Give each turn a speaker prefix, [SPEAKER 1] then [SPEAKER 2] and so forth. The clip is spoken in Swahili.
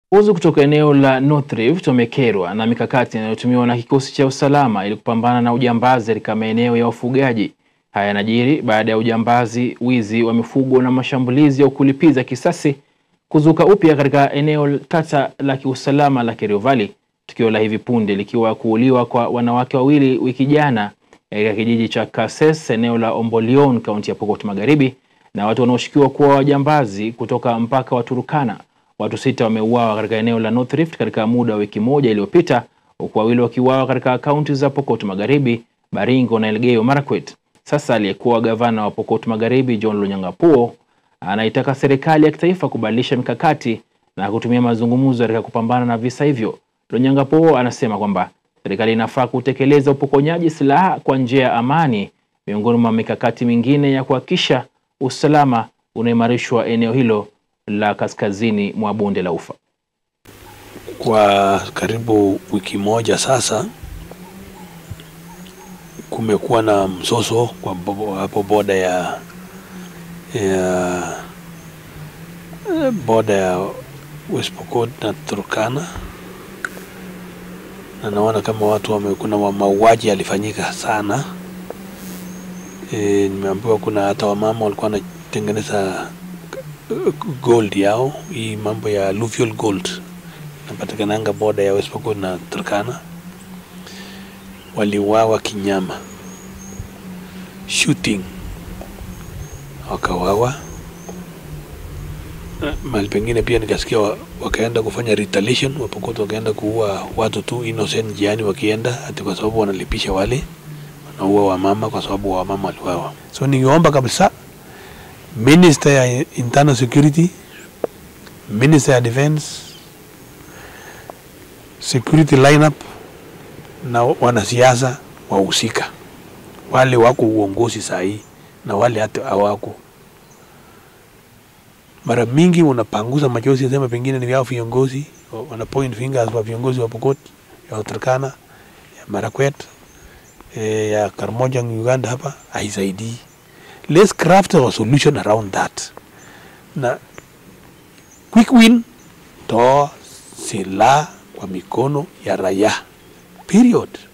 [SPEAKER 1] Viongozi kutoka eneo la North Rift wamekerwa na mikakati inayotumiwa na kikosi cha usalama ili kupambana na ujambazi katika maeneo ya wafugaji. Haya yanajiri baada ya ujambazi, wizi wa mifugo na mashambulizi ya kulipiza kisasi kuzuka upya katika eneo tata la kiusalama la Kerio Valley, tukio la hivi punde likiwa kuuliwa kwa wanawake wawili wiki jana katika kijiji cha Kases, eneo la Ombolion, kaunti ya Pokot Magharibi, na watu wanaoshukiwa kuwa wajambazi kutoka mpaka wa Turkana. Watu sita wameuawa katika eneo la North Rift katika muda wa wiki moja iliyopita, huku wawili wakiuawa katika kaunti za Pokot Magharibi, Baringo na Elgeyo Marakwet. Sasa aliyekuwa gavana wa Pokot Magharibi John Lonyangapuo anaitaka serikali ya kitaifa kubadilisha mikakati na kutumia mazungumzo katika kupambana na visa hivyo. Lonyangapuo anasema kwamba serikali inafaa kutekeleza upokonyaji silaha kwa njia ya amani, miongoni mwa mikakati mingine ya kuhakikisha usalama unaimarishwa eneo hilo la kaskazini mwa bonde la Ufa.
[SPEAKER 2] Kwa karibu wiki moja sasa kumekuwa na mzozo kwa bo- hapo boda ya ya eh, boda ya West Pokot na Turkana, na naona kama watu wame, kuna wa- mauaji yalifanyika sana. E, nimeambiwa kuna hata wamama walikuwa wanatengeneza eh, gold yao, hii mambo ya alluvial gold napatikananga boda ya West Pokot na Turkana, waliwawa kinyama, shooting wakawawa. Eh, Mahali pengine pia nikasikia wa, wakaenda kufanya retaliation, Wapokot wakaenda kuua watu tu innocent njiani wakienda, ati kwa sababu wanalipisha wale wanaua wamama kwa sababu wamama waliwawa. So ningeomba kabisa Minister ya Internal Security, Minister ya Defense, security lineup na wanasiasa wahusika, wale wako uongozi saa hii na wale hata hawako. Mara mingi unapanguza machozi, sema pengine ni vyao viongozi, wana point fingers wa viongozi wa Pokot, ya Turkana, ya Marakwet, eh, ya Karmojang Uganda, hapa haisaidii. Let's craft a solution around that na quick win, toa silaha kwa mikono ya raia period.